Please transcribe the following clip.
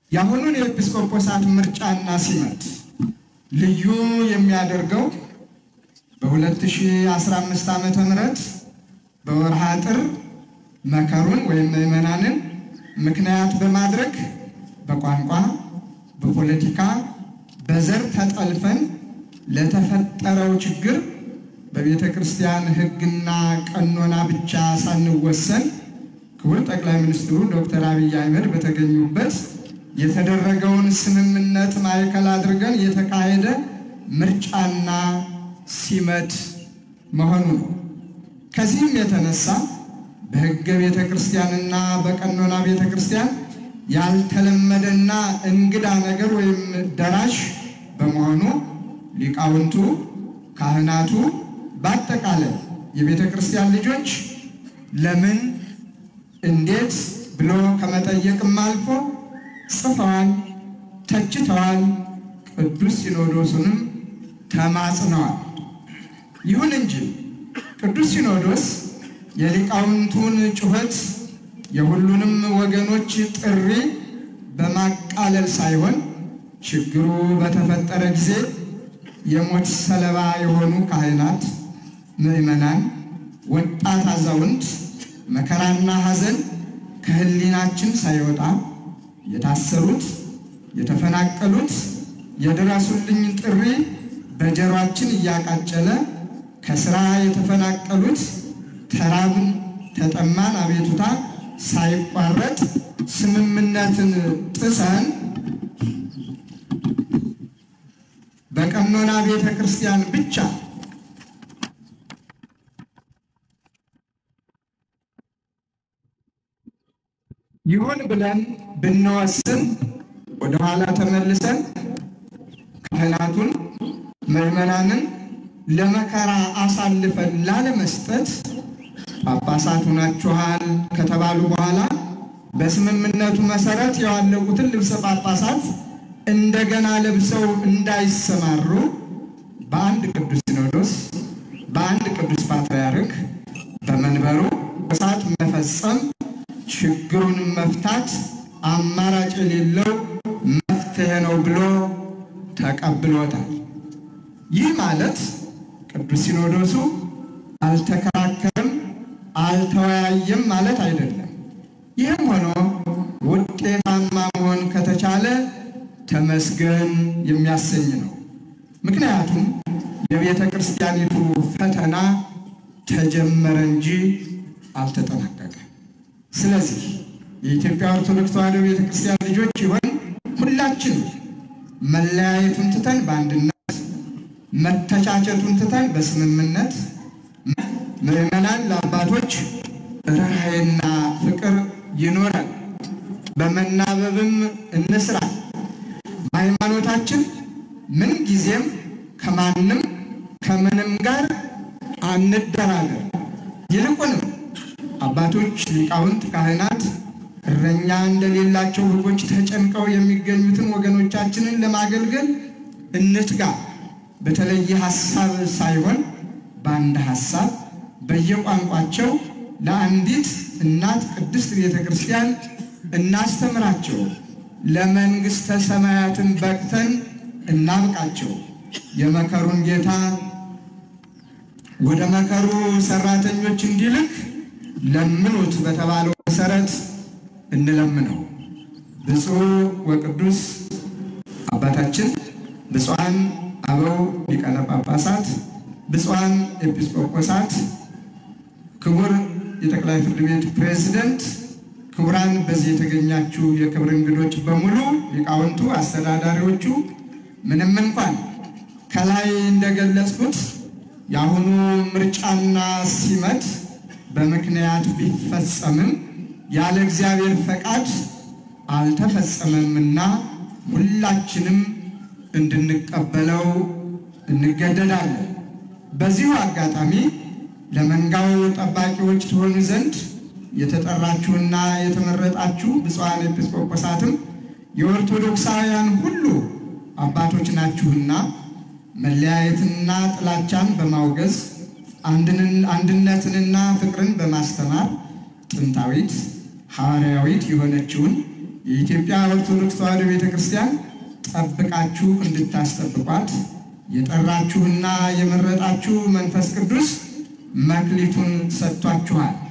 የአሁኑን የኤጲስቆጶሳት ምርጫና ሲመት ልዩ የሚያደርገው በ2015 ዓመተ ምህረት በወርሃ ጥር መከሩን ወይም ምዕመናንን ምክንያት በማድረግ በቋንቋ፣ በፖለቲካ፣ በዘር ተጠልፈን ለተፈጠረው ችግር በቤተ ክርስቲያን ሕግና ቀኖና ብቻ ሳንወሰን ክቡር ጠቅላይ ሚኒስትሩ ዶክተር አብይ አህመድ በተገኙበት የተደረገውን ስምምነት ማዕከል አድርገን የተካሄደ ምርጫና ሲመት መሆኑ ነው። ከዚህም የተነሳ በሕገ ቤተ ክርስቲያንና በቀኖና ቤተ ክርስቲያን ያልተለመደና እንግዳ ነገር ወይም ደራሽ በመሆኑ ሊቃውንቱ፣ ካህናቱ፣ በአጠቃላይ የቤተ ክርስቲያን ልጆች ለምን እንዴት ብሎ ከመጠየቅም አልፎ ጽፈዋል፣ ተችተዋል፣ ቅዱስ ሲኖዶሱንም ተማጽነዋል። ይሁን እንጂ ቅዱስ ሲኖዶስ የሊቃውንቱን ጩኸት የሁሉንም ወገኖች ጥሪ በማቃለል ሳይሆን ችግሩ በተፈጠረ ጊዜ የሞት ሰለባ የሆኑ ካህናት፣ ምዕመናን፣ ወጣት፣ አዛውንት መከራና ሐዘን ከሕሊናችን ሳይወጣ የታሰሩት፣ የተፈናቀሉት የድረሱልኝ ጥሪ በጀሯችን እያቃጨለ ከስራ የተፈናቀሉት ተራብን፣ ተጠማን አቤቱታ ሳይቋረጥ ስምምነትን ጥሰን በቀኖና ቤተ ክርስቲያን ብቻ ይሁን ብለን ብንወስን ወደኋላ ተመልሰን ካህናቱን ምዕመናንን ለመከራ አሳልፈን ላለመስጠት ጳጳሳት ሆናችኋል ከተባሉ በኋላ በስምምነቱ መሰረት ያዋለቁትን ልብሰ ጳጳሳት እንደገና ለብሰው እንዳይሰማሩ በአንድ ቅዱስ ሲኖዶስ በአንድ ቅዱስ ፓትርያርክ በመንበሩ እሳት መፈጸም ችግሩን መፍታት አማራጭ የሌለው መፍትሄ ነው ብሎ ተቀብሎታል። ይህ ማለት ቅዱስ ሲኖዶሱ አልተከራከርም፣ አልተወያየም ማለት አይደለም። ይህም ሆኖ ውጤታማ መሆን ከተቻለ ተመስገን የሚያሰኝ ነው። ምክንያቱም የቤተ ክርስቲያኒቱ ፈተና ተጀመረ እንጂ አልተጠናቀቀም። ስለዚህ የኢትዮጵያ ኦርቶዶክስ ተዋሕዶ ቤተ ክርስቲያን ልጆች ይሆን ሁላችን መለያየቱን ትተን በአንድነት መተቻቸቱን ትተን በስምምነት ምዕመናን ለአባቶች ርኅራኄና ፍቅር ይኖረን፣ በመናበብም እንስራ። በሃይማኖታችን ምን ጊዜም ከማንም ከምንም ጋር አንደራደር። ይልቁንም አባቶች፣ ሊቃውንት፣ ካህናት እረኛ እንደሌላቸው በጎች ተጨንቀው የሚገኙትን ወገኖቻችንን ለማገልገል እንትጋ። በተለየ ሐሳብ ሳይሆን በአንድ ሐሳብ በየቋንቋቸው ለአንዲት እናት ቅድስት ቤተ ክርስቲያን እናስተምራቸው። ለመንግሥተ ሰማያትን በቅተን እናብቃቸው። የመከሩን ጌታ ወደ መከሩ ሰራተኞች እንዲልክ ለምኑት በተባለው መሰረት እንለምነው። ብፁዕ ወቅዱስ አባታችን ብፁዓን አበው ሊቃነ ጳጳሳት፣ ብፁዓን ኤጲስቆጶሳት፣ ክቡር የጠቅላይ ፍርድ ቤት ፕሬዝደንት፣ ክቡራን በዚህ የተገኛችሁ የክብር እንግዶች በሙሉ ሊቃውንቱ፣ አስተዳዳሪዎቹ ምንም እንኳን ከላይ እንደገለጽኩት የአሁኑ ምርጫና ሲመት በምክንያት ቢፈጸምም ያለ እግዚአብሔር ፈቃድ አልተፈጸመምና ሁላችንም እንድንቀበለው እንገደዳለን። በዚሁ አጋጣሚ ለመንጋው ጠባቂዎች ትሆኑ ዘንድ የተጠራችሁና የተመረጣችሁ ብፁዓን ኤጲስቆጶሳትም የኦርቶዶክሳውያን ሁሉ አባቶች ናችሁና መለያየትና ጥላቻን በማውገዝ አንድነትንና ፍቅርን በማስተማር ጥንታዊት ሐዋርያዊት የሆነችውን የኢትዮጵያ ኦርቶዶክስ ተዋሕዶ ቤተ ክርስቲያን ጠብቃችሁ እንድታስጠብቋት የጠራችሁና የመረጣችሁ መንፈስ ቅዱስ መክሊቱን ሰጥቷችኋል።